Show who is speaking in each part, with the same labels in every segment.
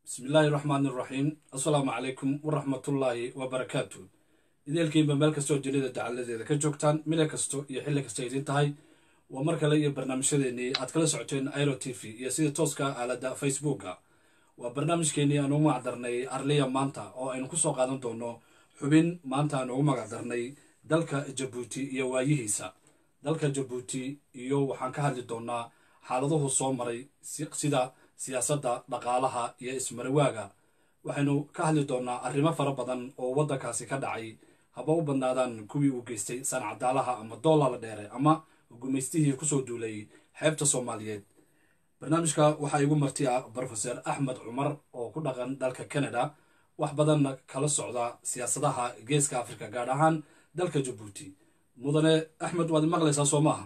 Speaker 1: bismillaahi raxmaani iraxiim assalaamu calaykum waraxmatullaahi wabarakaatu ideelkiinba meel kastoo dunida dacaladeeda ka joogtaan mile kasto iyo xilli kasta idiin tahay waa mar kale iyo barnaamijyadeenii aad kala socoteen iro t v iyo sida tooska aalada facebooka waa barnaamijkeenii aan ugu magacdarnay arliya maanta oo aynu kusoo qaadan doono xubin maanta aan ugu magacdarnay dalka jabuuti iyo waayihiisa dalka jabuuti iyo waxaan ka hadli doonaa xaaladuhu soo maray sida siyaasadda dhaqaalaha iyo ismarawaaga waxaynu ka hadli doonaa arrimo fara badan oo waddankaasi ka dhacay haba u badnaadaan kuwii uu geystay sancadaalaha ama doolala dheere ama gumaystihii kusoo duulay xeebta soomaaliyeed barnaamijka waxaa igu marti ah brofeser axmed cumar oo ku dhaqan dalka canada wax badanna kala socda siyaasadaha geeska africa gaar ahaan dalka jabuuti mudane axmed waad maqlaysaa soo maaha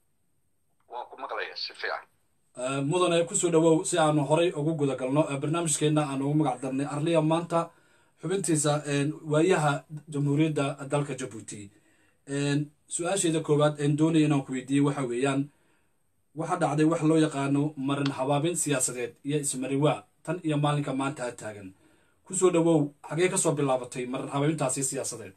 Speaker 1: mudane kusoo dhawow si aanu horay ugu guda galno barnaamijkeenna aan ugu magac darnay arliya maanta xubintiisa waayaha jamhuuriyadda dalka jabuuti su-aasheeda koowaad een doonaya inaan ku weydiiyey waxa weeyaan waxaa dhacday wax loo yaqaano marin habaabin siyaasadeed iyo ismariwaa tan iyo maalinka maanta a taagan kusoo dhawow xagee kasoo bilaabatay marin habaabintaasi siyaasadeed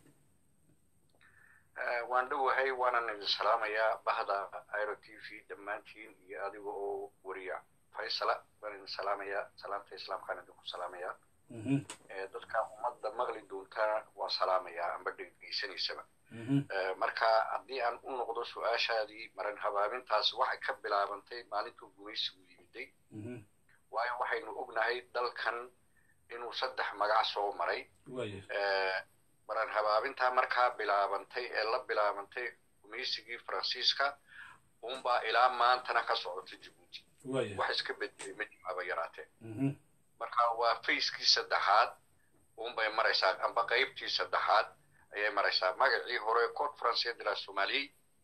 Speaker 2: waan dhowahay waanan idin salaamayaa bahda iro t v dhammaantiin iyo adiga oo wariya faysala waan idin salaamayaa salaamta islaamkaan idinku salaamayaa dadka ummadda maqli doontaa waan salaamayaa amba dhegeysanaysaba marka haddii aan u noqdo su-aashaadii marin habaabintaasi waxay ka bilaabantay maalintuu gumaysigu yimiday waayo waxaynu ognahay dalkan inuu saddex magac soo maray maran habaabintaa markaa bilaabantay ee la bilaabantay gumaysigii faransiiska unbaa ilaa maantana ka socota jabuuti wax iska bedelay ma jimaaba yaraatee marka waa fayskii saddexaad unbay maraysaa amba qaybtii saddexaad ayay maraysaa magacii hore code francais de la somalie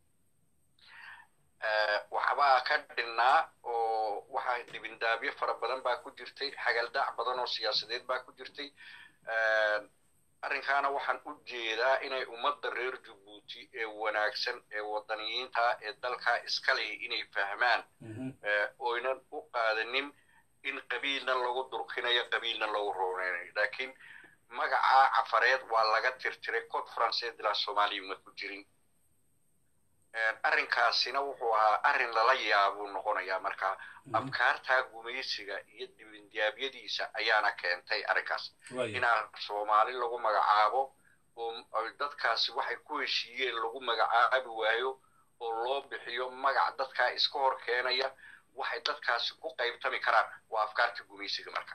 Speaker 2: waxbaa ka dhinnaa oo waxa dhibindaabyo fara badan baa ku jirtay xagaldaac badan oo siyaasadeed baa ku jirtay arrinkaana waxaan u jeedaa inay ummadda reer jabuuti ee wanaagsan ee waddaniyiinta ee dalkaa iska leh inay fahmaan oynan u qaadanin in qabiilna lagu durkinayo qabiilna lagu rooneynayo laakiin magacaa cafareed waa laga tirtiray code francais de la somalia ma ku jirin arrinkaasina wuxuu ahaa arrin lala yaabuu noqonayaa marka afkaartaa gumaysiga iyo dibindiyaabyadiisa ayaana keentay arrinkaas inaa soomaali lagu magacaabo oo dadkaasi waxay ku heshiiyeen lagu magacaabi waayo oo loo bixiyo magac dadkaa iska hor keenaya waxay dadkaasi ku qaybtami karaan waa afkaarta gumaysiga marka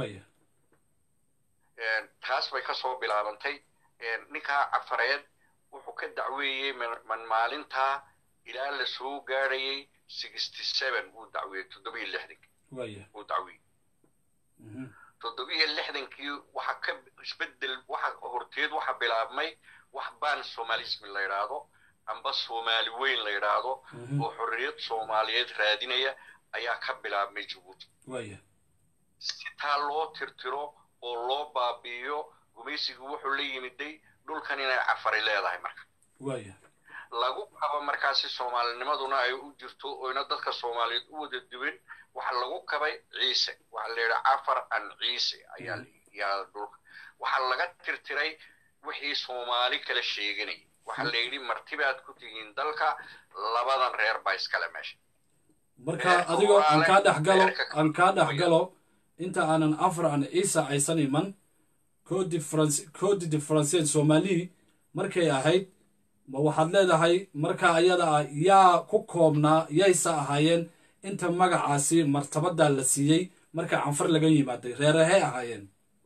Speaker 2: taas bay kasoo bilaabantay ninkaa cafareed wuxuu ka dacweeyey man maalintaa ilaa la soo gaadhayay sixty seven wuu dacweeyey toddobiyo lixdankii wuu dacweeyey toddobiyo lixdankii waxa ka isbedel waxa horteed waxa bilaabmay wax baan somalismi la yidhaahdo amba soomaali weyn la yidhaahdo oo xorriyad soomaaliyeed raadinaya ayaa ka bilaabmay jabuuti si taa loo tirtiro oo loo baabi'iyo gumaysigu wuxuu la yimiday dhulkan inay cafari leedahay marka lagu kabo markaasi soomaalinimaduna ay u jirto oyna dadka soomaaliyeed u wada duwin waxa lagu kabay ciise waxa la yidhi cafar an ciise ayaa yaa dhulka waxaa laga tirtiray wixii soomaali kala sheeganayay waxa la yidhi martibaad ku tihiin dalka labadan reer baa iskale meesha
Speaker 1: marka adigoo aan kaa dhex galo aan kaa dhex galo inta aanan afar an ciise aysan iman code de francais somali markay ahayd ma waxaad leedahay marka ayada ah yaa ku koobnaa yaysa ahaayeen inta magacaasi martabaddaa la siiyey marka canfar laga yimaaday reerahay ahaayeen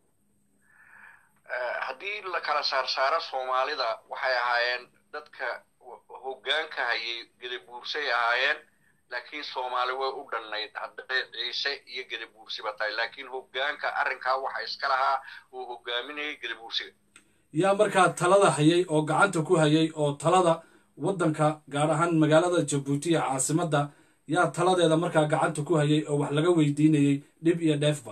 Speaker 2: haddii la kala saarsaaro soomaalida waxay ahaayeen dadka hoggaanka hayay gedabuursay ahaayeen laakiin soomaali way u dhannayd hadday ciise iyo gedabuursiba tahay laakiin hoggaanka arrinkaa waxa iska lahaa uu hogaaminayay gedabuursiga
Speaker 1: yaa markaa talada hayay oo gacanta ku hayay oo talada waddanka gaar ahaan magaalada jabuuti iyo caasimadda yaa taladeeda markaa gacanta ku hayay oo wax laga weydiinayay dhib iyo dheefba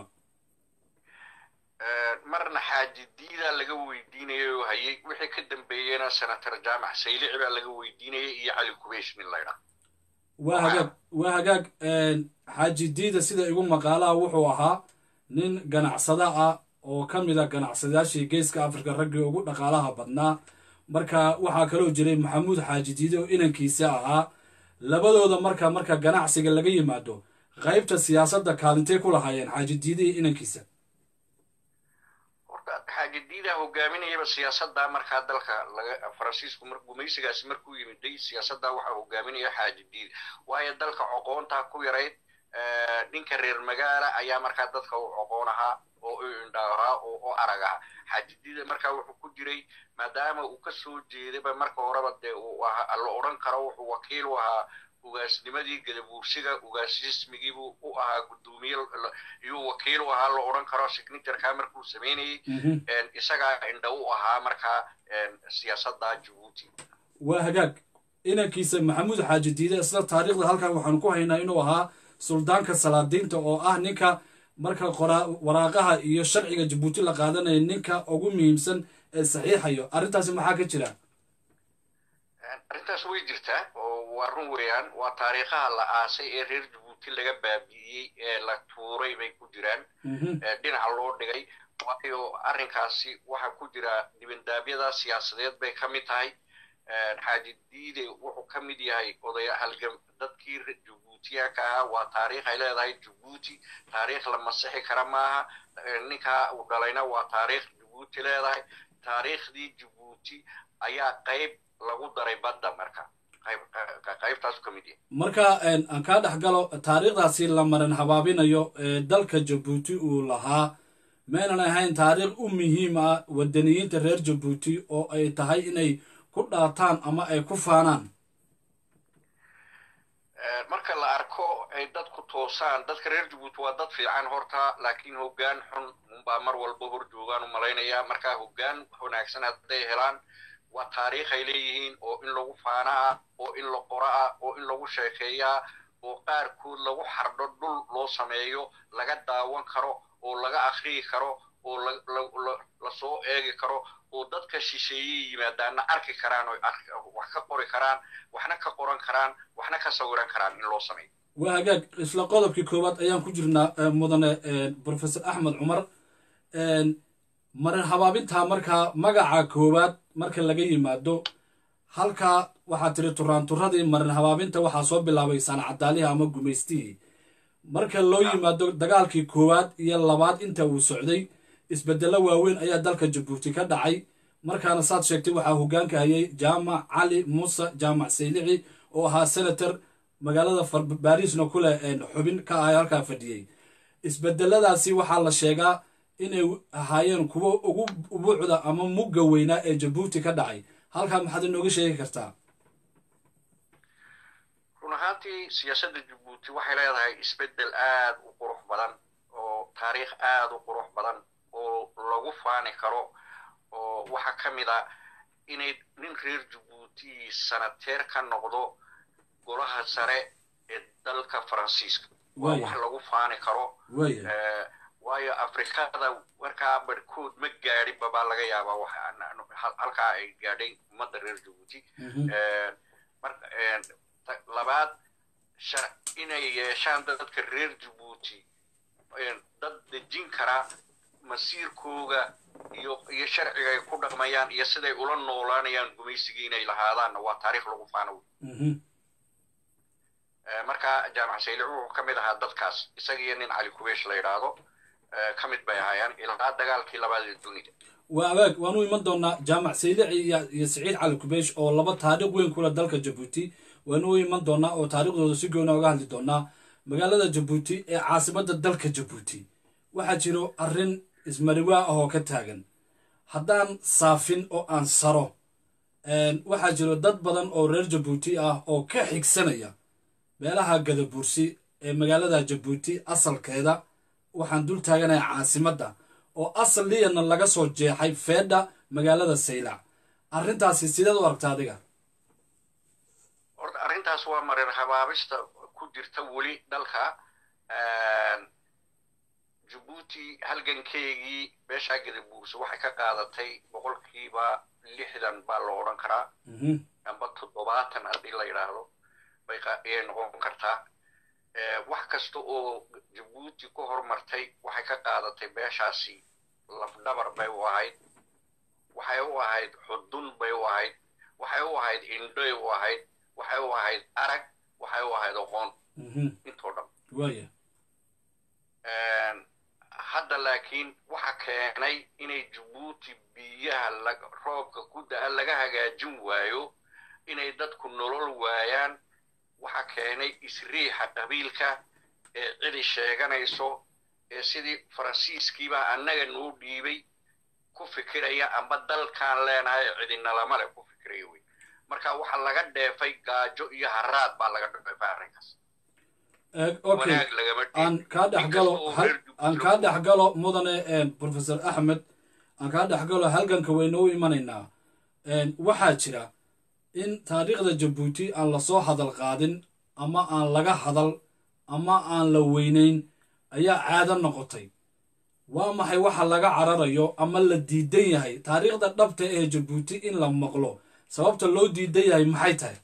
Speaker 2: marna xaajidiidaa laga weydiinayay oo hayay wixii ka dambeeyena senator jaamac saylici baa laga weydiinayay iyo cali kubeesh nin laydhaa
Speaker 1: waa hagaag waa hagaag xaaji diida sida igu maqaalaha wuxuu ahaa nin ganacsada ah oo ka mid a ganacsadayaashii geeska afrika raggii ugu dhaqaalaha badnaa marka waxaa kaloo jiray maxamuud xaaji diide oo inankiisa ahaa labadooda marka marka ganacsiga laga yimaado qaybta siyaasadda kaalintay ku lahaayeen xaaji diide iyo inankiisa
Speaker 2: horta xaaji diida hogaaminayaba siyaasadda markaa dalka laga faransiisku mar gumaysigaasi markuu yimiday siyaasadda waxaa hogaaminaya xaaji diida waayo dalka coqoontaa ku yarayd ninka reer magaala ayaa markaa dadka u coqoon ahaa oo u indha ahaa oo u arag ahaa xaaji diida markaa wuxuu ku jiray maadaama uu ka soo jeedaba marka horeba dee uu la odhan karo wuxuu wakiil u ahaa ugaasnimadii gadabuursiga ugaasismigiibuu u ahaa guddoomiye iyuu wakiil u ahaa la odhan karo signatureka markuu samaynayey isagaa indha u ahaa markaa siyaasadda jabuuti
Speaker 1: waa hagaag inankiisa maxamuud xaaji diide isla taariikhda halkan waxaanu ku haynaa inuu ahaa suldaanka salaadiinta oo ah ninka marka waraaqaha iyo sharciga jabuuti la qaadanaya ninka ugu muhiimsan ee saxiixayo arrintaasi maxaa ka jira
Speaker 2: arrintaas way jirtaa oo waa run weeyaan waa taariikhaha la aasay ee reer jabuuti laga baabi'iyey ee la tuuray bay ku jiraan dhinaca loo dhigay waayo arrinkaasi waxaa ku jira dibandaabyada siyaasadeed bay ka mid tahay xaaji diide wuxuu ka mid yahay odaya halgam dadkii jabuutiyaanka ahaa waa taariikh ay leedahay jabuuti taariikh la masixi kara maaha ninkaa uu dhalayna waa taariikh jabuuti leedahay taariikhdii jabuuti ayaa qayb lagu daray badda marka qaybtaasu ka mid yahay
Speaker 1: marka aan kaa dhex galo taariikhdaasi la maran habaabinayo ee dalka jabuuti uu lahaa maynan ahayn taariikh u muhiim ah wadaniyiinta reer jabuuti oo ay tahay inay ku dhaataan ama ay ku faanaan
Speaker 2: marka la arko ay dadku toosaan dadka reer jabuuti waa dad fiican horta laakiin hoggaan xun unbaa mar walba hor joogaan u malaynaya marka hoggaan wanaagsan hadday helaan waa taariikh ay leeyihiin oo in lagu faana ah oo in la qoro ah oo in lagu sheekeeyaa oo qaarkood lagu xardho dhul loo sameeyo laga daawan karo oo laga akhriyi karo oo lasoo eegi karo oo dadka shisheeyey yimaadaanna arki karaan oo wax ka qori karaan waxna ka qoran karaan waxna ka sawiran karaan in loo sameeyo
Speaker 1: waa hagaag isla qodobkii koowaad ayaan ku jirnaa mudane professor axmed cumar marin habaabintaa markaa magaca koowaad marka laga yimaado halkaa waxaa tiri turaanturadii marin habaabinta waxaa soo bilaabay saanacadaalihii ama gumaystihii marka loo yimaado dagaalkii koowaad iyo labaad inta uu socday isbeddello waaweyn ayaa dalka jabuuti ka dhacay markaana saad sheegtay waxaa hoggaanka hayay jaamac cali muuse jaamac saylici oo ahaa senator magaalada barisna ku leh xubin ka ah halkaa fadhiyey isbedeladaasi waxaa la sheegaa inay ahaayeen kuwo ugu ubuucda ama mugga weynaa ee jabuuti ka dhacay halkaa maxaad inooga sheegi kartaa
Speaker 2: run ahaantii siyaasadda jabuuti waxay leedahay isbeddel aad u qurux badan oo taariikh aad u qurux badan oo lagu faani karo oo waxaa ka mid a inay nin reer jabuuti sanateer ka noqdo golaha sare ee dalka faransiiska waa wax lagu faani karo waayo afrikada markaa barhkood ma gaadhinba baa laga yaabaa halkaa ay gaadhay ummadda reer jabuuti labaad inay yeeshaan dadka reer jabuuti dad dejin kara masiirkooga iyo iyo sharciga ay ku dhaqmayaan iyo siday ula noolaanayaan gumaysigii inay lahaadaanna waa taariikh lagu faano marka jaamac saylic wuxuu ka mid ahaa dadkaas isagiiyo nin cali kubeesh la yidhaahdo ka mid bay ahaayeen ilaa dagaalkii labaad ee dunida
Speaker 1: waa abaag waanu iman doonaa jaamac saylici iyo siciid cali kubeesh oo laba taariikh weyn kula dalka jabuuti waanu iman doonaa oo taariikhdooda si goona oga hadli doonaa magaalada jabuuti ee caasimadda dalka jabuuti waxaa jiro arrin ismariwaa ah oo ka taagan haddaan saafin oo aan saro waxaa jiro dad badan oo reer jabuuti ah oo ka xigsanaya meelaha gadabuursi ee magaalada jabuuti asalkeeda waxaan dul taaganaya caasimadda oo asal liyana laga soo jeexay feedha magaalada saylac arrintaasi sideed u aragta adiga
Speaker 2: horta arrintaas waa marin habaabista ku jirta weli dalka jabuuti halgankeygii beeshaa gadabuursi waxay ka qaadatay boqolkiiba lixdan baa la odhan karaa amba toddobaatan haddii la yidhaahdo bayayay noqon kartaa wax kasta oo jabuuti ku hormartay waxay ka qaadatay beeshaasi lafdhabar bay u ahayd waxay u ahayd xudun bay u ahayd waxay u ahayd indhoy u ahayd waxay u ahayd arag waxay u ahayd aqoon intoo dhan
Speaker 1: waaya
Speaker 2: hadda laakiin waxa keenay inay jabuuti biyaha roobka ku da-a laga hagaajin waayo inay dadku nolol waayaan waxa keenay isriixa qabiilka ee cidi sheeganayso ee sidii faransiiskiibaa annaga noo dhiibay ku fikiraya amba dalkaan leenahay cidinalama le ku fikiraya wey marka waxa laga dheefay gaajo iyo haraad baa laga dheefay arrinkaas
Speaker 1: okay aan kaa dhexgalo aan kaa dhexgalo mudane professor axmed aan kaa dhexgalo halganka wayna u imanaynaa waxaa jira in taariikhda jabuuti aan lasoo hadal qaadin ama aan laga hadal ama aan la weynayn ayaa caado noqotay waa maxay waxa laga cararayo ama la diidan yahay taariikhda dhabta ee jabuuti in la maqlo sababta loo diidan yahay maxay tahay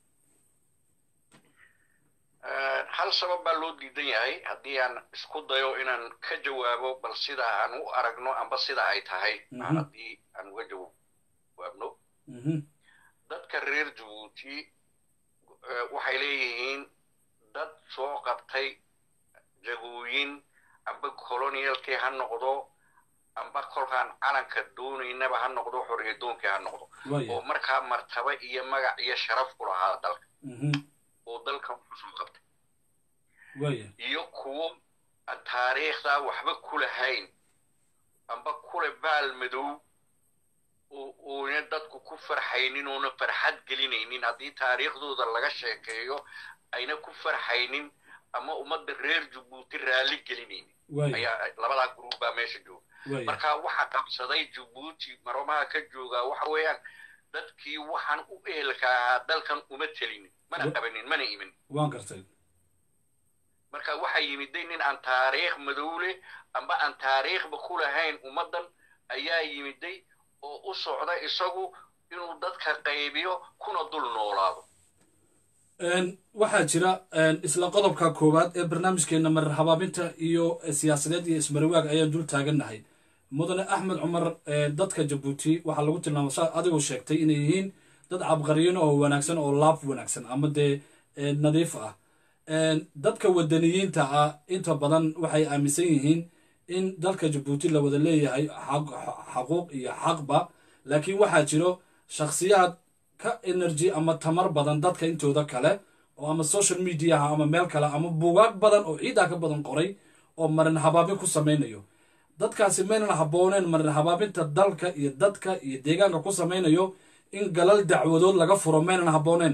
Speaker 2: hal sabab baa loo diidan yahay haddii aan isku dayo inaan ka jawaabo bal sida aan u aragno amba sida ay tahay haddii aan uga jawaabno dadka reer jabuuti waxay leeyihiin dad soo qabtay jagooyin amba colonialkii ha noqdo amba kolkaan calanka doonaynaba ha noqdo xoriyadoonkii ha noqdo oo markaa martaba iyo magac iyo sharaf ku lahaa dalka oo dalkan ku soo qabtay iyo kuwo aan taariikhdaa waxba ku lahayn amba kule baal madow uuna dadku ku farxaynin oona farxad gelinaynin haddii taariikhdooda laga sheekeeyo ayna ku farxaynin ama ummadda reer jabuuti raalli gelinaynin ayaa labadaa gruub baa meesha jooga marka waxa qabsaday jabuuti maromaha ka joogaa waxa weeyaan dadkii waxaan u ehelka ahaa dalkan uma telinin mana qabanin mana imin
Speaker 1: waan gartay
Speaker 2: marka waxaa yimiday nin aan taariikh madowle amba aan taariikhba ku lahayn ummaddan ayaa yimiday oo u socda isagu inuu dadka qaybiyo kuna dul noolaado
Speaker 1: waxaa jira isla qodobka koowaad ee barnaamijkeena marar habaabinta iyo siyaasadeed iyo ismariwaag ayaan dul taagannahay mudane axmed cumar dadka jabuuti waxaa lagu tilmaama saa adigoo sheegtay inay yihiin dad cabqariyino oo wanaagsan oo laab wanaagsan ama dee nadiif ah dadka wadaniyiinta ah inta badan waxay aaminsan yihiin in dalka jabuuti la wada leeyahay xaquuq iyo xaqba laakiin waxaa jiro shakhsiyaad ka energy ama tamar badan dadka intooda kale oo ama social mediaha ama meel kale ama buugaag badan oo ciidaa ka badan qoray oo marin habaabin ku samaynayo dadkaasi maynan habbooneen marin habaabinta dalka iyo dadka iyo deegaanka ku samaynayo in galal dacwadood laga furo maynan habbooneen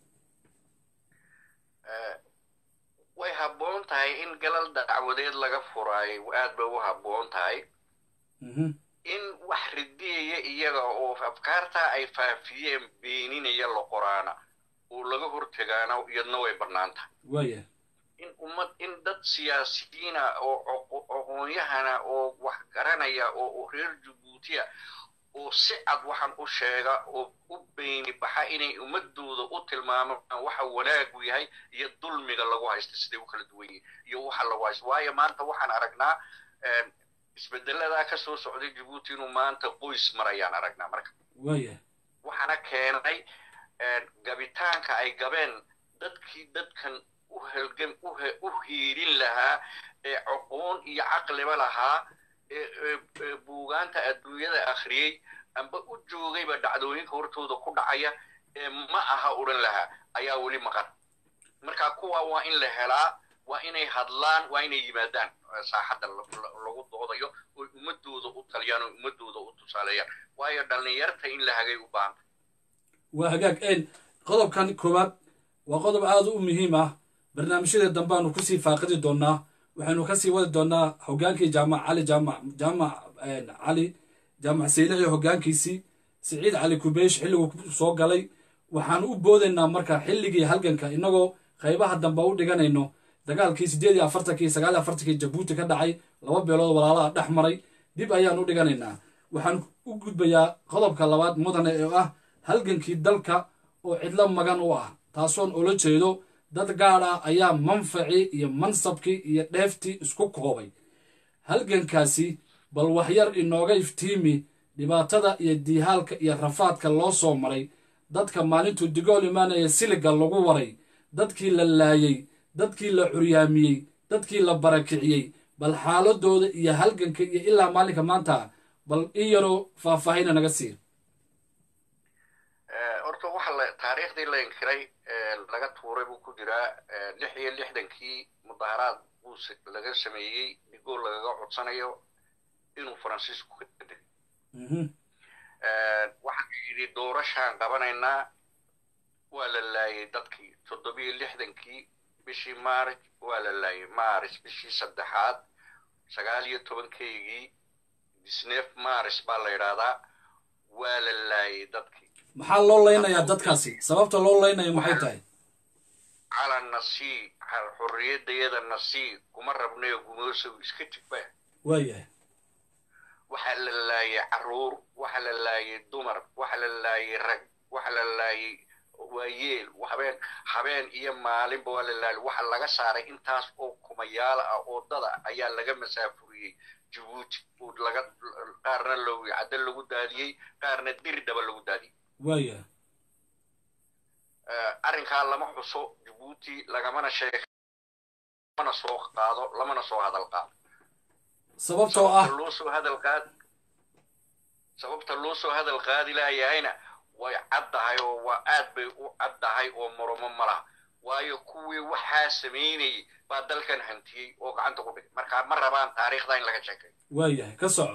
Speaker 2: way habboon tahay in galal dacwadeed laga furaayo aad bay u habboon tahay in wax ridiyaya iyaga oo afkaartaa ay faafiyeen beeninaya la qoraana oo laga hortegaana iyadna way bannaan tahay
Speaker 1: waya
Speaker 2: in ummad in dad siyaasiyiina oo aqoonyahana oo wax garanaya oo reer jabuutiya oo si cad waxaan u sheega oo u beyni baxa inay ummadooda u tilmaamaan waxa wanaagu yahay iyo dulmiga lagu haysta siday u kala duwan yihin iyo waxa lagu haysta waayo maanta waxaan aragnaa isbedeladaa ka soo socday jabuuti inuu maanta qoys marayaan aragnaa marka
Speaker 1: waya
Speaker 2: waxaana keenay gabitaanka ay gabeen dadkii dadkan u helgan u hiirin lahaa ee aqoon iyo caqliba lahaa ee buugaanta adduunyada akhriyey amba u joogayba dhacdooyinka hortooda ku dhacaya ee ma aha odhan lahaa ayaa weli maqan marka kuwa waa in la helaa waa inay hadlaan waa inay yimaadaan saaxadda lagu doodayo oy ummadooda u taliyaan oy ummadooda u tusaaleeyaan waayo dhallinyarta in la hagay u baahanta
Speaker 1: waa hagaag qodobkan koowaad waa qodob aad u muhiim ah barnaamijyada dambeaanu kusii faaqidi doonaa waxaynu kasii wadi doonaa hogaankii jaamac cali jaamac jaamac cali jaamac saylici hogaankiisii siciid cali kubeysh xilliguu soo galay waxaan u boodaynaa marka xilligii halganka innagoo qaybaha dambe u dhiganayno dagaalkii siddeed iyo afartankii sagaal iyo afartankii jabuuti ka dhacay laba beelood walaalaha dhex maray dib ayaan u dhiganaynaa waxaan u gudbayaa qodobka labaad mudane oo ah halgankii dalka oo cidlo magan u ah taasoon ula jeedo dad gaad ah ayaa manfacii iyo mansabkii iyo dheeftii isku koobay halgankaasi bal waxyar inooga iftiimi dhibaatada iyo diihaalka iyo rafaadka loo soo maray dadka maalintuu digool imaanaya siliga lagu waray dadkii la laayey dadkii la curyaamiyey dadkii la barakiciyey bal xaaladooda iyo halganka iyo ilaa maalinka maanta bal in yaroo faahfaahina naga sii
Speaker 2: horta waxa la taariikhdii la inkiray laga tuuray buu ku jiraa lix iyo lixdankii mudaharaad buu laga sameeyey digool lagaga codsanayo inuu faransiisku ka degay waxaa yidhi doorashaan qabanaynaa waa la laayay dadkii toddobiyo lixdankii bishii maarj waa la laayay maaris bishii saddexaad sagaal iyo tobankeygii disneef maaris baa la yidhaahdaa waa la laayay dadkii
Speaker 1: maxaa loo leynayaa dadkaasi sababta loo leynayo maxay tahay
Speaker 2: calan nasii xorriyadayada nasii kuma rabnayo gumoosow iska jigba
Speaker 1: waayahay
Speaker 2: waxaa la laayay carruur waxaa la laayay dumar waxaa la laayay rag waxaa la laayay waayeel habeen habeen iyo maalinba waa la laayay waxaa laga saaray intaas oo kumayaala ah oo dada ayaa laga masaafuriyey jabuuti oo laga qaarna lowi cadda lagu daadiyey qaarna diridaba lagu daadiyey
Speaker 1: waayahay
Speaker 2: arrinkaa lama xuso jabuuti lagamana sheeg lamana soo qaado lamana soo hadal qaado
Speaker 1: sababtoo ah
Speaker 2: loo soo hadal qaad sababta loo soo hadal qaadi laayahayna way caddahay oo waa aad bay u caddahay oo murumo ma laha waayo kuwii waxaa samaynayay baa dalkan hantiyey oo gacanta ku dhigay marka ma rabaan taariikhda in laga sheekayo
Speaker 1: waayahay ka soco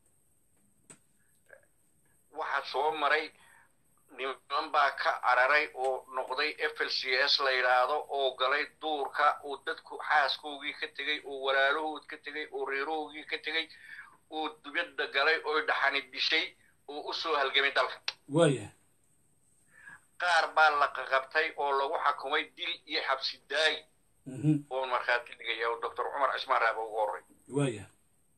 Speaker 2: waxaa soo maray niman baa ka cararay oo noqday f l c s la yidhaahdo oo galay duurka oo dadku xaaskoogii ka tegey oo walaalahood ka tegey oo reerahoogii ka tegey oo dibadda galay oo dhaxani dishay oo u soo halgamay dalka
Speaker 1: waayahay
Speaker 2: qaar baa la qaqabtay oo lagu xakumay dil iyo xabsi daayi oo markhaati dhigaya oo doctor cumar cismaan raaba ugu horray
Speaker 1: waayahay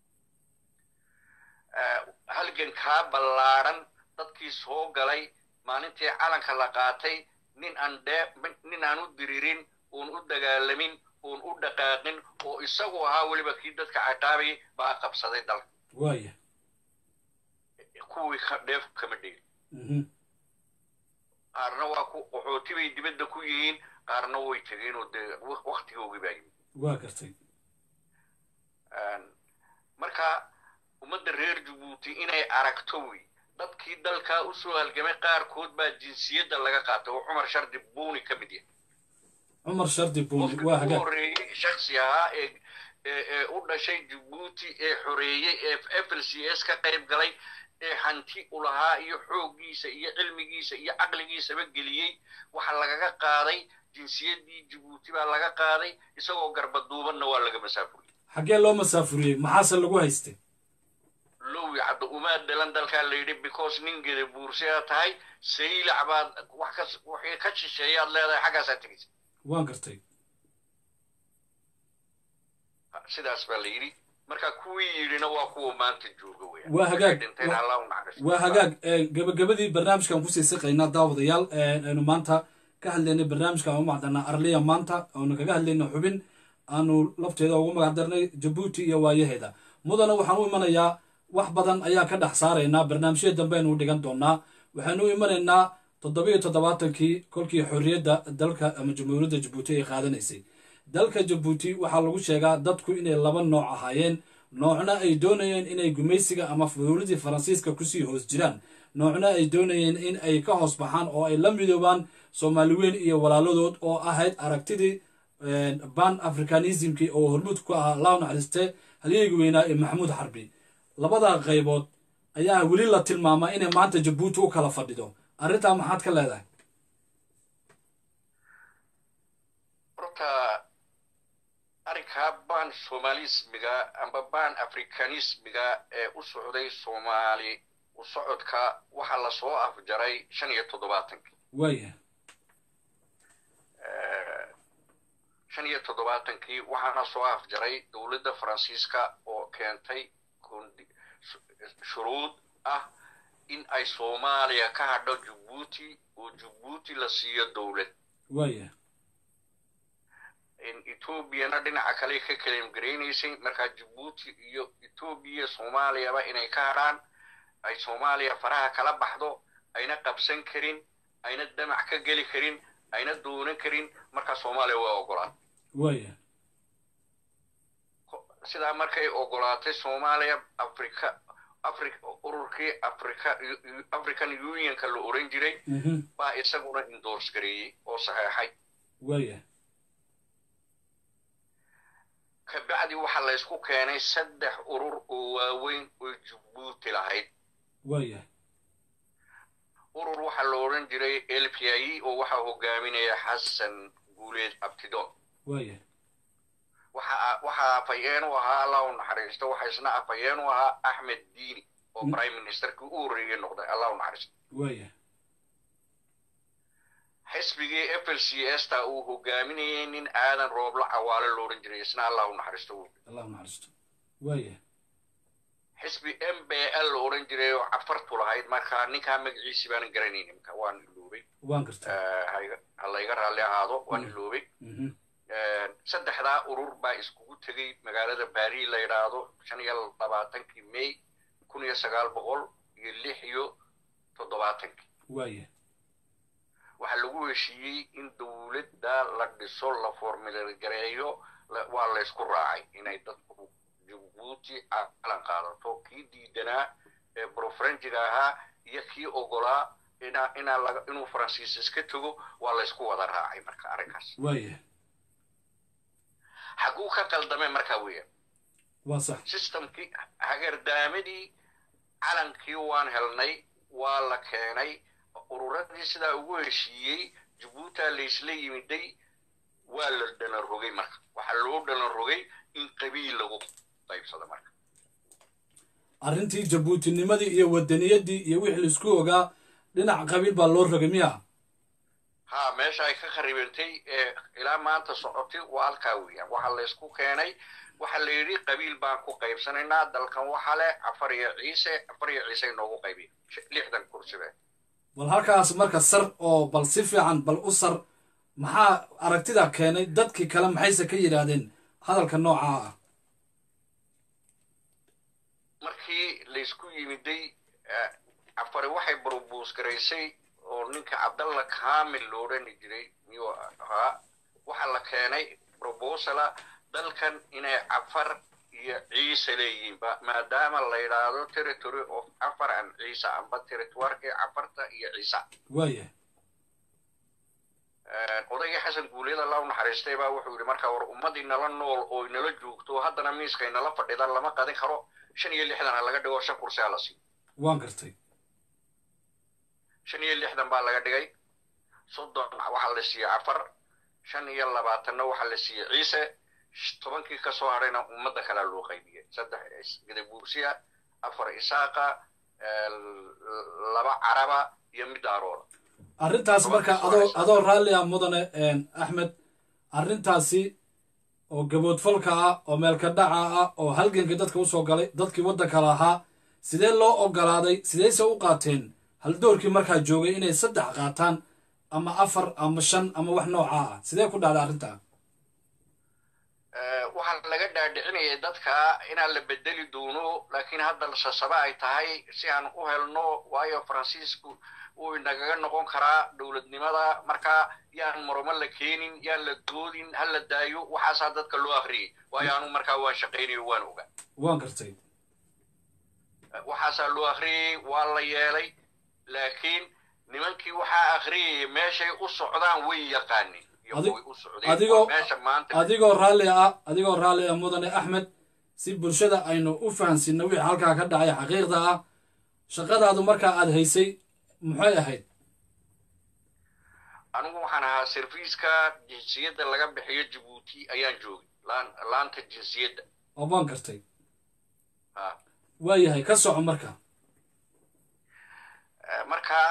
Speaker 2: halgankaa ballaadhan dadkii soo galay maalintii calanka la qaatay nin aan dhee nin aan u diririn uun u dagaalamin uun u dhaqaaqin oo isagu ahaa weliba kii dadka caqaabayay baa qabsaday dalka
Speaker 1: waayahay
Speaker 2: kuwii dheef kama dhigin qaarna waa ku qaxooti bay dibadda ku yihiin qaarna way tegeen oo dee waktigoogii baa yimid
Speaker 1: waa gartay
Speaker 2: marka ummadda reer jabuuti inay aragto wey dadkii dalkaa u soo halgamay qaarkood baa jinsiyadda laga qaatay oo cumar shardi buuni ka mid yahay
Speaker 1: cumar shardi buuni
Speaker 2: qofkii
Speaker 1: waa
Speaker 2: ugu
Speaker 1: hagaag
Speaker 2: horreeyey shaksi ahaa ee ee ee u dhashay jabuuti ee xoreeyey ee f l c s ka qayb galay ee hanti u lahaa iyo xooggiisa iyo cilmigiisa iyo caqligiisaba geliyey waxa lagaga qaaday jinsiyaddii jabuuti baa laga qaaday isagoo garbaduubanna waa laga masaafuriyey
Speaker 1: xaggee loo masaafuriyey maxaase lagu haystay
Speaker 2: lowi cadda umaa dhalan dalkaa la yidhi because ningeeda buursiyaa tahay saylac baad wax ka wixii ka shisheeyaad leedahay xaggaasaa tegaysa
Speaker 1: waan gartay
Speaker 2: sidaas baa la yidhi marka kuwii yidhina waa kuwa maanta jooga weeyaan
Speaker 1: Waa hagaag.
Speaker 2: dhinteen allah u naxariisto
Speaker 1: waa hagaag ee, gabagabadii barnaamijkan kusii siqaynaa daawadayaal ee, aynu maanta ka hadlaynay barnaamijkan u macdanaa arliya maanta oonu kaga hadlaynay xubin aanu lafteeda ugu magac darnay jabuuti iyo waayaheeda mudana waxaan u imanayaa wax badan ayaa ka dhex saaraynaa barnaamijyada dambe aynu u dhigan doonaa waxaanu u imanaynaa toddobiyo toddobaatankii kolkii xorriyadda dalka ama jamhuuriyadda jabuuti ay qaadanaysay dalka jabuuti waxaa lagu sheegaa dadku inay laba nooc ahaayeen noocna ay doonayeen inay gumaysiga ama fuhuuladii faransiiska kusii hoos jiraan noocna ay doonayeen in ay ka hoos baxaan oo ay la midoobaan soomaali weyn iyo walaaladood oo ahayd aragtidii ban africanismkii oo hormuud ku ahaa allah u naxariiste halyeyga weynaa ee maxamuud xarbi labada qaybood ayaa weli la tilmaamaa inay maanta jabuuti u kala fadhido arrintaa maxaad ka leedahay
Speaker 2: horta arrinkaa ban somaalismiga amba ban africanismiga ee u socday soomaali u socodka waxaa lasoo afjaray shan iyo toddobaatankii
Speaker 1: waaya
Speaker 2: shan iyo toddobaatankii waxaana soo afjaray dowladda faransiiska oo keentay kondi- shuruud ah in ay soomaaliya ka hadho jabuuti oo jabuuti la siiyo dowlad
Speaker 1: waaya
Speaker 2: etoobiyana dhinaca kale ka kalemgaraynaysay markaa jabuuti iyo etoobiya soomaaliyaba inay ka hadhaan ay soomaaliya faraha kala baxdo ayna qabsan karin ayna damac ka geli karin ayna doonan karin markaa soomaaliya waa ogolaatay
Speaker 1: waya
Speaker 2: sidaa markay ogolaatay soomaaliya africa afri ururkii africa african unionka la oran jiray baa isaguna indors gareeyey oo saxeexay
Speaker 1: waya
Speaker 2: kabacdi waxaa laysku keenay saddex urur oo waaweyn oo jabuuti lahayd
Speaker 1: waya
Speaker 2: urur waxaa la odhan jiray l p i oo waxaa hogaaminaya xasan guuleed abtidon
Speaker 1: waya
Speaker 2: waxaa afhayeen u ahaa allah u naxariisto waxaa isna afhayeen u ahaa axmed diini oo prime ministerkii u horreeyey noqday allah u naxariisto
Speaker 1: waya
Speaker 2: xisbigii f l c s ta uu hogaaminayay nin aadan roobla cawaale lo odhan jiray isna allah u naxariisto
Speaker 1: allah u naxariisto waya
Speaker 2: xisbi m b l la odhan jiray oo cafartu lahayd marka ninkaa magaciisi baanan garanayni marka waan iloobay
Speaker 1: waan garta
Speaker 2: ha layga raalli ahaado waan iloobay saddexdaa urur baa iskugu tegey magaalada bari la yidhaahdo shan iyo labaatankii may kun iyo sagaal boqol iyo lix iyo toddobaatankii
Speaker 1: waya
Speaker 2: waxaa lagu heshiiyey in dowladda la dhiso la formilgareeyo waa laysku raacay inay dadku jabuuti calan qaadato kii diidanaa ee brofrenjiga ahaa iyo kii ogolaa ina inaa laga inuu faransiis iska tego waa laysku wada raacay marka arrinkaas
Speaker 1: waya
Speaker 2: xaguu ka qaldamay markaa weeyaan
Speaker 1: waa sax
Speaker 2: systemkii hagardaamadii calankii waan helnay waa la keenay ururadii sidaa ugu heshiiyey jabuutaa laysla yimiday waa la dhalan rogay marka waxaa loo dhalan rogay in qabiil lagu qaybsado marka
Speaker 1: arrintii jabuutinimadii iyo wadaniyadii iyo wixii laisku ogaa dhinac qabiil baa loo rogay miya
Speaker 2: ha meesha ay ka kharibantay ee ilaa maanta socotay waa halkaa weeyaan waxaa laysku keenay waxaa la yidhi qabiil baan ku qaybsanaynaa dalkan waxa leh afar iyo ciise afar iyo ciise inoogu qaybiya lixdan kursibe
Speaker 1: bal halkaas marka sar oo bal si fiican bal u sar maxaa aragtida keenay dadkii kale maxayse ka yidhaahdeen hadalka noocaa ah
Speaker 2: markii laysku yimiday afari waxay brobuus garaysay oo ninka cabdalla kamil lo odhani jiray miyuu ahaa waxaa la keenay probosala dalkan inay cafar iyo ciise leeyihiin maadaama la yidhaahdo territory of cafar and ciise amba territoirkii cafarta iyo ciisa
Speaker 1: waya
Speaker 2: odaygii xasan guuleed allah u naxariistay baa wuxuu yidhi markaa war ummadii nala nool oo nala joogto haddana miiskay nala fadhida lama qadin karo shan iyo lixdan ha laga dhigo shan kursi ha la siiyo
Speaker 1: waan gartay
Speaker 2: shan iyo lixdan baa laga dhigay soddon waxaa la siiyey cafar shan iyo labaatanna waxaa la siiyey ciise tobankii ka soo hadhayna ummadda kalea loo qaybiyey saddex gadabuursiya afar isaaqa laba caraba iyo mid daarooda
Speaker 1: arrintaas marka adoo adoo raalli ah mudane axmed arrintaasi oo gaboodfalka ah oo meelka dhaca ah oo halganka dadka usoo galay dadkii waddanka lahaa sidee loo ogolaaday sideyse u qaateen haldoorkii markaa joogay inay saddex qaataan ama afar ama shan ama wax noocaa ah sidee ku dhacday arrintaa
Speaker 2: waxaa laga dhaadhicinayay dadka inaan la bedeli doono laakiin hadda sasaba ay tahay si aan u helno waayo faransiisku wuu inagaga noqon karaa dowladnimada markaa yaan maromo la keenin yaan la doodin ha la daayo waxaasaa dadka loo akriyay waayo anu markaa waan shaqaynayo waan ogaa
Speaker 1: waan gartay
Speaker 2: waxaasaa loo akriyay waa la yeelay laakiin nimankii waxaa akriyaya meeshay u socdaan way yaqaanin
Speaker 1: adigoo adigoo raalli ah adigoo raalli ah mudane axmed si bulshada aynu u fahansiino wixii halkaa ka dhacay xaqiiqda ah shaqadaadu markaa aad haysay maxay ahayd
Speaker 2: anigu waxaan ahaa serviiska jinsiyadda laga bixiyo jabuuti ayaan joogay laanta jinsiyadda
Speaker 1: oo waan gartay waayahay ka soco marka
Speaker 2: marka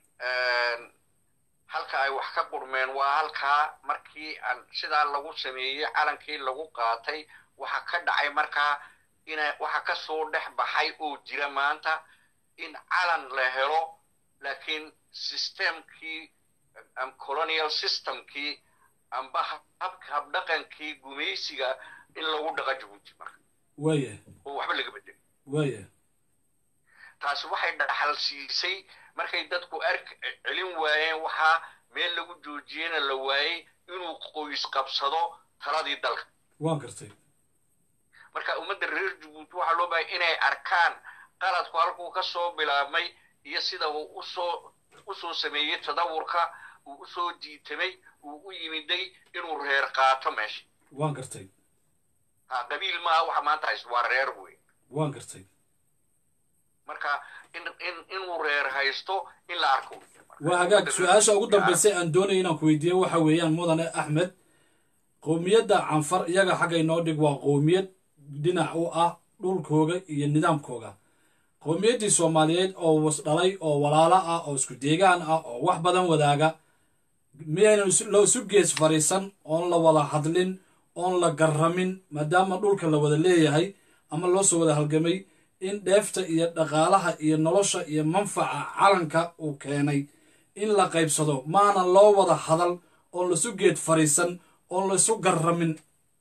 Speaker 2: halka ay wax ka qurmeen waa halkaa markii aan sidaa lagu sameeyey calankii lagu qaatay waxa ka dhacay markaa ina waxa ka soo dhex baxay oo jira maanta in calan la helo laakiin systemkii colonial systemkii amba habka habdhaqankii gumaysiga in lagu dhaqa jabuuti marka
Speaker 1: waaya
Speaker 2: oo waxba laga bedel
Speaker 1: waaya
Speaker 2: taasi waxay dhaxal siisay markay dadku ark celin waayeen waxaa meel lagu joojiyena la waayey inuu qoys qabsado taladii dalka
Speaker 1: waan gartay
Speaker 2: marka ummadda reer jabuuti waxaa loo bahay inay arkaan qaladku halkuu ka soo bilaabmay iyo sida uu usoo usoo sameeyey tadawurka uu usoo jiitamay uu u yimiday inuu reer qaato meesha
Speaker 1: waan gartay
Speaker 2: ha qabiil maaha waxa maanta haysto waa reer wey
Speaker 1: waan gartay
Speaker 2: marka in in inuu reer haysto in la arko
Speaker 1: waa hagaag su-aasha ugu dambaysay aan doonaya inaan ku weydiiyo waxa weeyaan mudane axmed qowmiyadda canfar iyaga xagga inoo dhig waa qowmiyad dhinac u ah dhulkooga iyo nidaamkooga qowmiyaddii soomaaliyeed oo wasdhalay oo walaalo ah oo isku deegaan ah oo wax badan wadaaga miyaynan loo isu gees fadhiisan oon la wada hadlin oon la garramin maadaama dhulka la wada leeyahay ama loo soo wada halgamay in dheefta iyo dhaqaalaha iyo nolosha iyo manfaca calanka uu keenay in la qaybsado maanan loo wada hadal oon laisu geed fadhiisan oon la isu garramin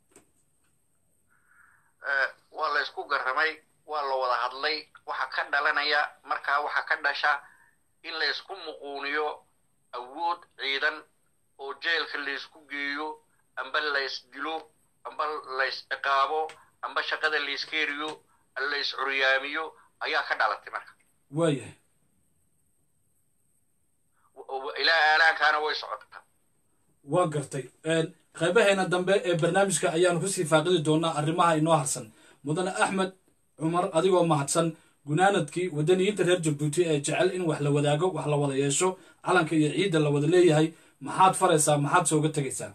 Speaker 2: waa la isku garramay waa la wada hadlay waxa ka dhalanaya markaa waxa ka dhasha in la isku muquuniyo awood ciidan oo jeelka la isku geeyo amba la isdilo amba la is ciqaabo amba shaqada la iskeriyo la is curyaamiyo ayaa ka dhalatay marka
Speaker 1: waayahay
Speaker 2: ilaa aalaankaana way socotaa
Speaker 1: waan gartay qaybaheena dambe ee barnaamijka ayaanu kusii faaqidi doonaa arrimaha inoo harsan mudane axmed cumar adigoo mahadsan gunaanadkii wadaniyiinta reer jabuuti ee jecel in wax la wadaago wax la wada yeesho calanka iyo ciidda la wada leeyahay maxaad faraysaa maxaad sooga tegaysaa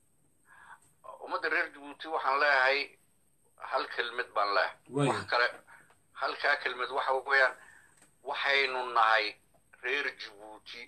Speaker 2: ummadda reer jabuuti waxaan leeyahay hal kelmad baan leeyahay wax kale halkaa kelmad waxa weeyaan waxaynu nahay reer jabuuti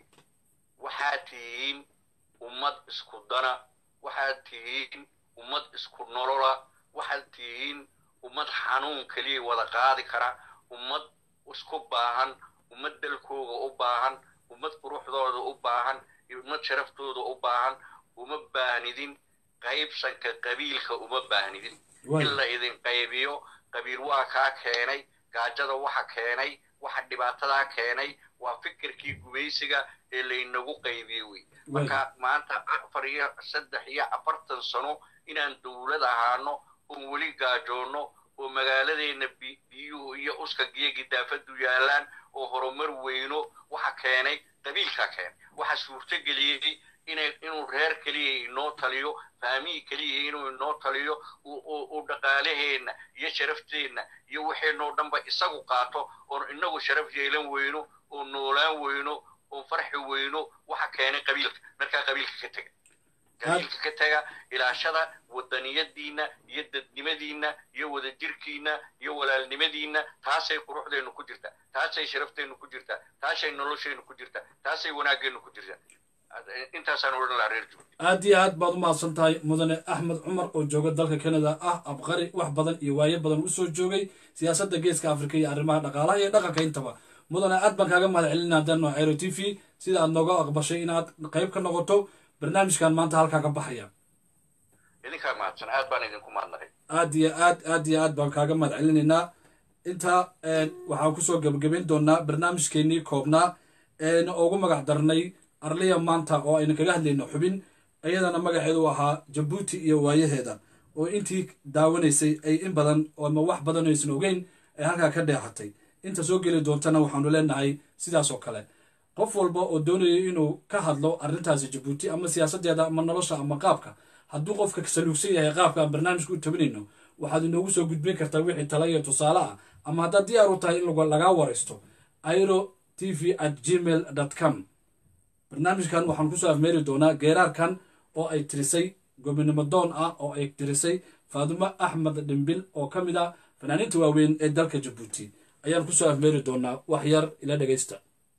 Speaker 2: waxaad tihiin ummad isku dana waxaad tihiin ummad isku nolola waxaad tihiin ummad xanuun keliya wada qaadi kara ummad isku baahan ummad dalkooga u baahan ummad quruxdooda u baahan ummad sharaftooda u baahan uma baahnidin qaybsanka qabiilka uma baahnidin in la idin qaybiyo qabiil waa kaa keenay gaajada waxa keenay waxa dhibaatadaa keenay waa fikirkii gumaysiga ee laynagu qaybiyey wey marka maanta afar iyo saddex iyo afartan sano inaan dowlad ahaano oon weli gaajoonno oo magaaladeenna biyuhu iyo uskagiyo gidaafadu yaalaan oo horumar weyno waxa keenay qabiilkaa keenay waxa suurtogeliyey inuu reer keliya inoo taliyo faamihii keliya inuu inoo taliyo uu dhaqaalaheenna iyo sharafteenna iyo waxeenoo dhanba isagu qaato oon inagu sharaf yeelan weyno oo noolaan weyno oo farxi weyno waxa keenay qabiilka markaa qabiilka ka tega qabiilka ka tega ilaashada wadaniyadiinna iyo dadnimadiinna iyo wadajirkiinna iyo walaalnimadiinna taasay quruxdeennu ku jirta taasay sharafteennu ku jirta taasay nolosheennu ku jirta taasay wanaaggeennu ku jirta intaasaan odhan lahaa reer jubuuti
Speaker 1: aad iyo aad baad u mahadsan tahay mudane axmed cumar oo jooga dalka canada ah abqari wax badan iyo waayo badan usoo joogay siyaasadda geeska afrika iyo arrimaha dhaqaalaha iyo dhaqanka intaba mudane aad baan kaaga mahad celina haddaan waa airo t v sida aad nooga aqbashay inaad qayb ka noqoto barnaamijkan maanta halkaa ka baxaya
Speaker 2: idinkaa mahadsan aad baan idinku mahadnaqay
Speaker 1: aad iyo aad aad iyo aad baan kaaga mahad celinaynaa intaa waxaan kusoo gebagabayn doonaa barnaamijkeenii koobnaa eena ugu magac darnay arliya maanta oo ayna kaga hadlayno xubin iyadana magaceedu ahaa jabuuti iyo waayaheeda oo intii daawanaysay ay in badan ama wax badan aysan ogeyn ay halkaa ka dheexatay inta soo geli doontana waxaanu leenahay sidaas oo kale qof walba oo doonaya inuu ka hadlo arrintaasi jabuuti ama siyaasaddeeda ama nolosha ama qaabka hadduu qofka saluugsan yahay qaabka aan barnaamijka u tabinayno waxaad inoogu soo gudbin kartaa wixii tala iyo tusaale ah ama haddaad diyaar u tahay in lagaa waraysto airo t v at gmail com barnaamijkan waxaan kusoo afmeeri doonaa geeraarkan oo ay tirisay gobinimo doon ah oo ay tirisay faadumo axmed dhimbil oo ka mid ah fanaaniinta waaweyn ee dalka jabuuti ayaan kusoo afmeeri doonaa wax yar ila dhegaysta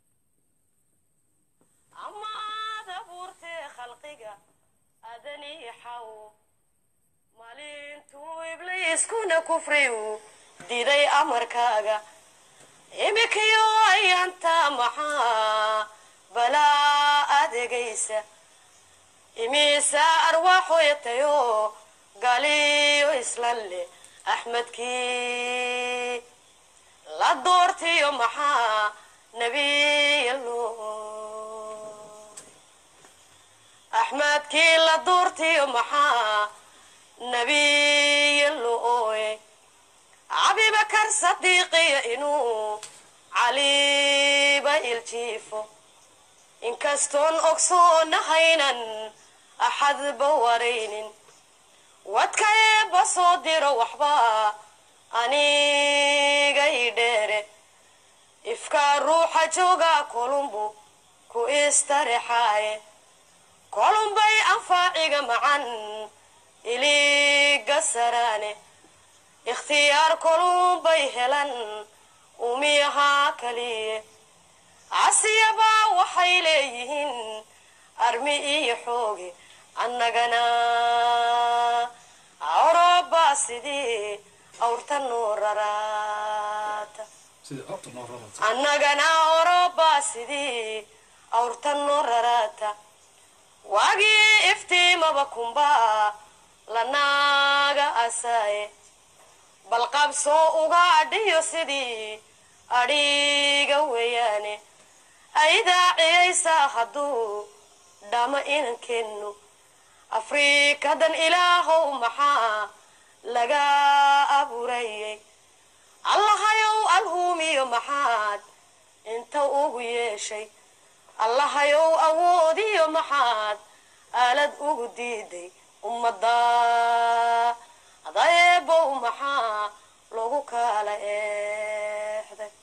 Speaker 3: iskuna kufriyu diiday amarkaaga imikayo ayaanta maxaa balaa adeegaysa imiisaa arwaaxoyatayo galiyo islan leh axmedkii la doortiyo maxaa nebiyalo axmedkii la doortiyo maxaa nebiyalo ooye cabibakar sadiiqiya inuu caliba iljiifo inkastoon ogsoonahaynan axadba waraynin wadka eebba soo diro waxba aniga i dheere ifkaa ruuxa jooga kolumbu ku istarexaaye kolumbay anfaaciga macan iliga saraane ikhtiyaar kolumbay helan umiyahaa kaliye casiyabaa waxay leeyihiin armi iyo xooge annagana awroba sidii awrta noo raraata
Speaker 1: sidii codta noo rarata
Speaker 3: annagana awroba sidii awrta noo raraata waagii iftiimaba kumbaa lanaaga asaaye bal qabsoo uga adhiyo sidii adhiga weeyaane aydaa ciyaysaa hadduu dhama inankeennu afriikadan ilaahow maxaa laga abuurayay allahayow alhuumiyo maxaad inta ugu yeeshay allahayow awoodiyo maxaad aalad ugu diiday ummadda adaeebow maxaa lagu kala eexday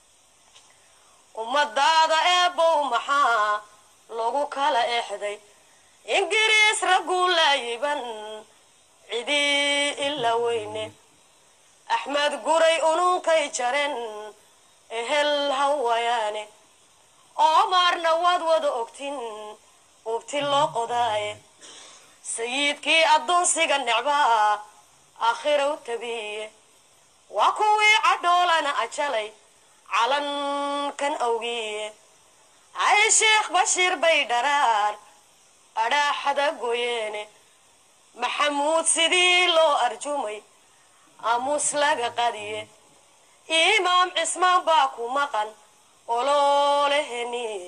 Speaker 3: ummadaada eebow maxaa lagu kala exday ingiriis ragguu laayiban cidii ila weyne axmed guray ununkay jaren ehel hawayaane oomaarna waad wada ogtin ubti loo qodaaye sayidkii addoonsiga necbaa aakhiraw tabiye waa kuwii cadhoolana ajalay calankan awgiye hay sheekh bashiir bay dharaar adhaaxada goyeene maxamuud sidii loo arjumay aamuus laga qadiye imaam cismaan baa ku maqan olooleheniye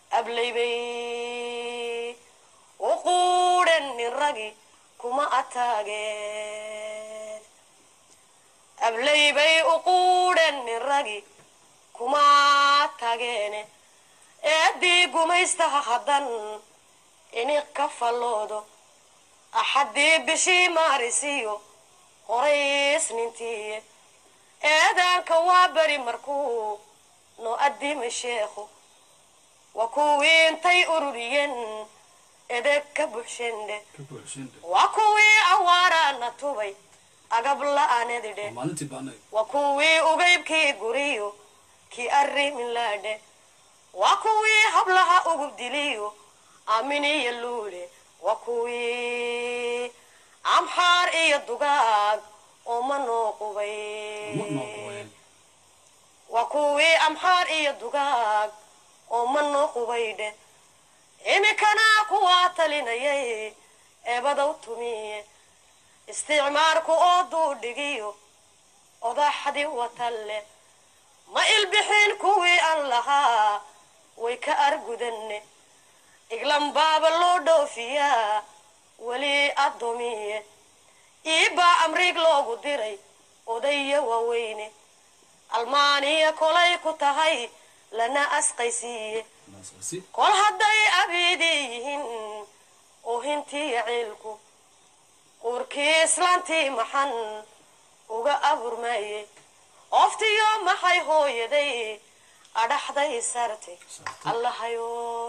Speaker 3: ablaybay u quudhen nin ragi kuma ataageen ablaybay u quudhen nin ragi kuma tageene eeddii gumaystaha haddan iniq ka falloodo axaddii bishii maarisiyo horays nintiiye eedaanka waa beri markuu noo addima sheekhu waa kuwii intay ururiyeen edeg ka buxshendhe
Speaker 1: ka buuxshiinde
Speaker 3: waa kuwii awaaraana tubay agab la'aanedidhe
Speaker 1: maalintii baanay
Speaker 3: waa kuwii ugaybkii guriyo kii arrimin laadhe waa kuwii hablaha ugu diliyo aamin iyo luule waa kuwii amxaar iyo dugaag oo ma noo qubay
Speaker 1: ma noo qubay
Speaker 3: waa kuwii amxaar iyo dugaag oo ma noo qubaydhe iminkana kuwaa talinayay eebadow tumiye isticmaarku oo duudhigiyo odaxdi watalle ma ilbixin kuwii aan lahaa way ka argudanne iglan baaba loo dhoofiyaa weli addoomiye iibaa amriig loogu diray odaya waaweyne almaaniya kolay ku tahay lana asqaysiiye
Speaker 1: naasqasi
Speaker 3: kol hadday abiidii yihiin oohintiiyo ciilku uurkii islaantii maxan uga aburmaaye oftiyo maxay hooyaday adhaxday sartay allahayo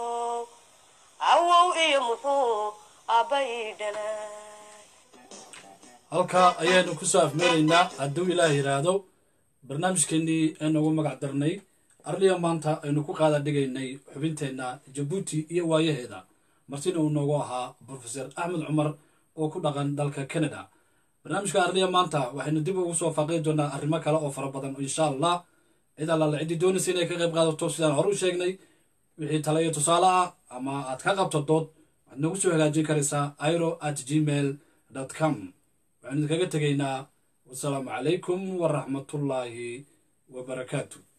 Speaker 3: awow iyo muxuu aabbay dhalay
Speaker 1: halkaa ayaanu kusoo afmeeraynaa hadduu ilaah yidhaahdo barnaamijkeenii aynu ugu magac darnay arliya maanta aynu ku qaada dhigaynay xubinteenna jabuuti iyo waayaheeda martina uu noogu ahaa brofeser axmed cumar oo ku dhaqan dalka canada barnaamijka arliya maanta waxaynu dib ugu soo faaqi doonaa arrimo kale oo fara badan insha allah cid allaala ciddii doonaysa inay ka qayb qaadato sidaan hore u sheegnay wixii tale iyo tusaale ah ama aad ka qabto dood waxaad nagu soo hagaajin karaysaa iro at gmail com waxaanu idinkaga tegaynaa wasalaamu calaykum waraxmatullaahi wabarakaatu